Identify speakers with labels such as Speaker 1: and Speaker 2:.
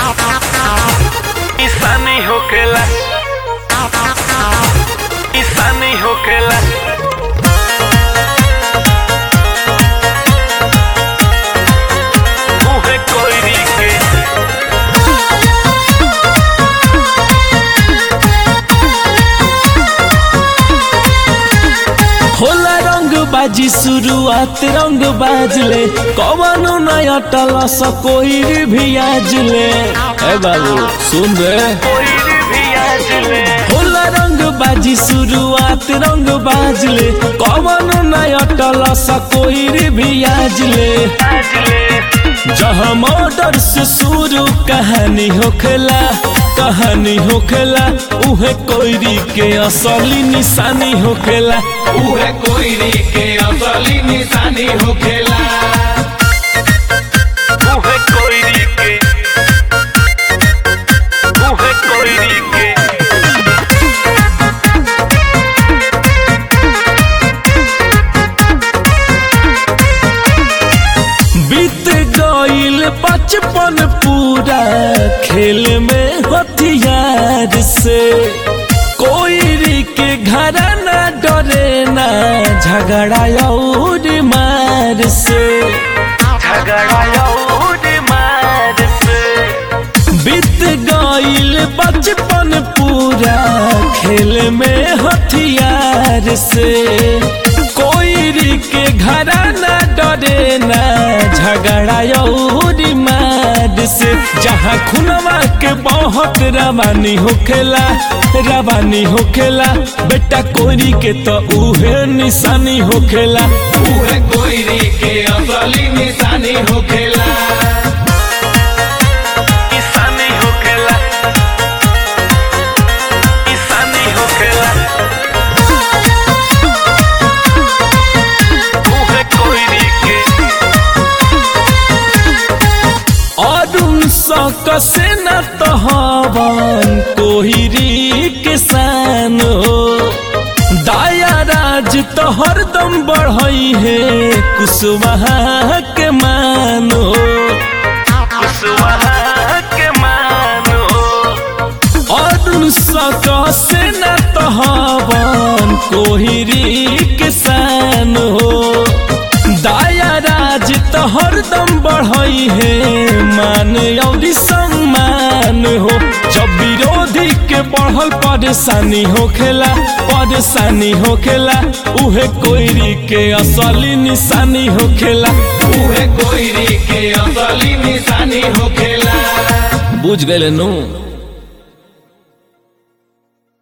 Speaker 1: ईसानी होखेला ईसानी होखेला मुहे कोयरी के
Speaker 2: होला रंग बाजी शुरुआत रंग बाजले कवनो नया टलस कोई भी आजले ए बाबू सुन रे
Speaker 1: कोयरी भी आज ले
Speaker 2: होला रंग बाजी शुरुआत रंग बाजले कवनो नया टलस कोई भी आजले
Speaker 1: आज ले
Speaker 2: जहाँ मर्डर से शुरू कहानी होखेला कहानी होखेला उहे कोयरी के असली निशानी होखेला
Speaker 3: उहे कोयरी के असली निशानी होखेला
Speaker 1: मुहे कोयरी के मुहे कोयरी के
Speaker 2: बीत गईल बचपन पूरा खेल में हथियार से कोई के घर ना डरे ना झगड़ा और मार से
Speaker 1: झगड़ा और मार से
Speaker 2: बीत गईल बचपन पूरा खेल में हथियार से कोई के घर ना डरे ना झगड़ा और मार से जहाँ खुनवा के बहुत रवानी होखेला रवानी होखेला बेटा कोरी के तो उहे निशानी होखेला
Speaker 3: उहे कोयरी के असली निशानी होखेला
Speaker 1: ईसानी होखेला ईसानी होखेला मुहे कोयरी के
Speaker 2: अरुण सक से न तहवन कोहिरी किसान हो दाया राज तो हरदम बढ़ई है कुशवाहा के मानो
Speaker 1: कुशवाहा के मानो
Speaker 2: अरुण सक से न तहवन कोहिरी किसान हो दाया राज तो हरदम बढ़ई है मान और सम्मान हो जब विरोधी के बढ़ल परेशानी होखेला परेशानी होखेला उहे कोयरी के असली निशानी होखेला
Speaker 3: उहे कोयरी के असली निशानी होखेला
Speaker 2: बुझ गए नु